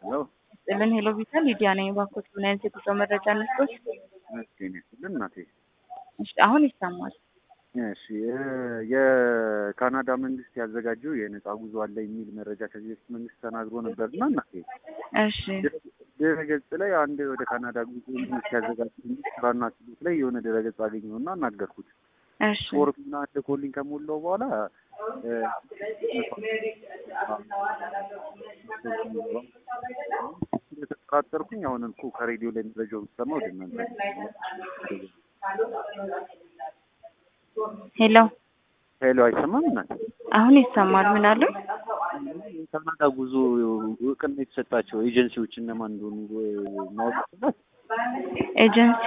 ሄሎ ጥልን ሄሎ ቪታ ሊዲያ ነኝ። እባክዎት ምን አይነት የጉዞ መረጃ ነስቶች? መስገን ያስልን እናቴ። እሺ አሁን ይሰማል። እሺ እ የካናዳ መንግስት ያዘጋጀው የነጻ ጉዞ አለ የሚል መረጃ ከዚህ በፊት መንግስት ተናግሮ ነበርና እናቴ እሺ ድረገጽ ላይ አንድ ወደ ካናዳ ጉዞ መንግስት ያዘጋጀው ስራና ክህሎት ላይ የሆነ ድረገጽ አገኘሁና አናገርኩት። እሺ ፎርም እና ልኮልኝ ከሞላው በኋላ እ ስለተጠራጠርኩኝ አሁን እኮ ከሬዲዮ ላይ መረጃው ብሰማ ወደ እናንተ ሄሎ ሄሎ አይሰማም እናት አሁን ይሰማል። ምን አሉ? የካናዳ ጉዞ እውቅና የተሰጣቸው ኤጀንሲዎች እነማን እንደሆኑ ማወቅ ይችላል? ኤጀንሲ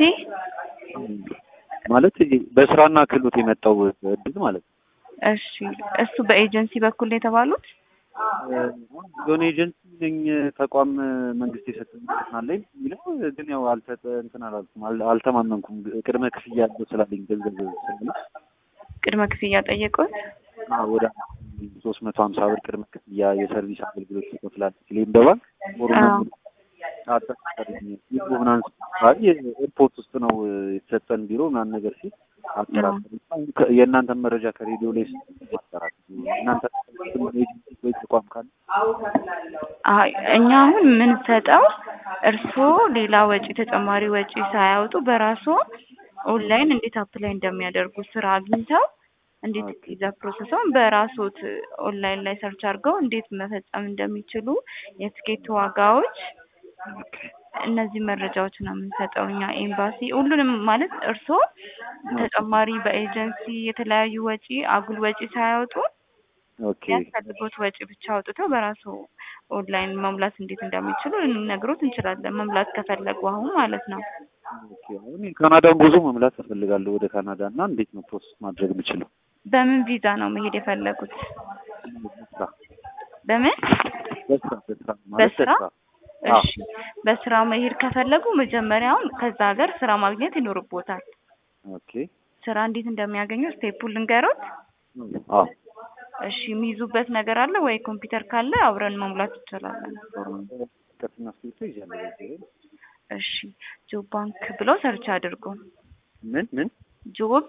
ማለት በስራና ክህሎት የመጣው እድል ማለት ነው። እሺ እሱ በኤጀንሲ በኩል ነው የተባሉት? የሆነ ኤጀንሲ ነኝ ተቋም መንግስት የሰጠኝ እንትን አለኝ የሚለው ግን ያው አልተጠ እንትን አላልኩም አል- አልተማመንኩም ቅድመ ክፍያ ያለው ስላለኝ ገንዘብ ስላለ ቅድመ ክፍያ ጠየቁት? አዎ፣ ወደ ሶስት መቶ ሀምሳ ብር ቅድመ ክፍያ የሰርቪስ አገልግሎት ትከፍላለች ሲለኝ በባንክ አዎ። አጠራጠረኝ። ቢሮ ምናምን ሲባል ኤርፖርት ውስጥ ነው የተሰጠን ቢሮ ምናምን ነገር ሲል አጠራጠረኝ። ከ- የእናንተን መረጃ ከሬዲዮ ላይ አጠራጠረኝ። እናንተ ኤጀንሲ ወይ ተቋም ካለ አይ እኛ አሁን የምንሰጠው እርስዎ ሌላ ወጪ ተጨማሪ ወጪ ሳያወጡ በራሱ ኦንላይን እንዴት አፕላይ እንደሚያደርጉ ስራ አግኝተው እንዴት ኦኬ። ቪዛ ፕሮሰሱን በራስዎት ኦንላይን ላይ ሰርች አድርገው እንዴት መፈጸም እንደሚችሉ የትኬት ዋጋዎች እነዚህ መረጃዎች ነው የምንሰጠው እኛ ኤምባሲ ሁሉንም ማለት እርስዎ ተጨማሪ በኤጀንሲ የተለያዩ ወጪ አጉል ወጪ ሳያወጡ ኦኬ የሚያስፈልጉት ወጪ ብቻ አውጥተው በራሱ ኦንላይን መሙላት እንዴት እንደሚችሉ ልንነግሮት እንችላለን። መሙላት ከፈለጉ አሁን ማለት ነው። ኦኬ። አሁን የካናዳን ጉዞ መምላት እፈልጋለሁ ወደ ካናዳ እና እንዴት ነው ፕሮሰስ ማድረግ የምችለው? በምን ቪዛ ነው መሄድ የፈለጉት? በስራ በምን በስራ በስራ ማለት በስራ? በስራ አዎ። እሺ፣ በስራ መሄድ ከፈለጉ መጀመሪያውን ከዛ ሀገር ስራ ማግኘት ይኖርቦታል። ኦኬ ስራ እንዴት እንደሚያገኙ ስቴፑን ልንገሮት። አዎ እሺ፣ የሚይዙበት ነገር አለ ወይ? ኮምፒውተር ካለ አብረን መሙላት እንችላለን። ቀጥና ስልቶ ይዣለሁ በዚህ ላይ። እሺ፣ ጆብ ባንክ ብለው ሰርች አድርጉ። ምን ምን ጆብ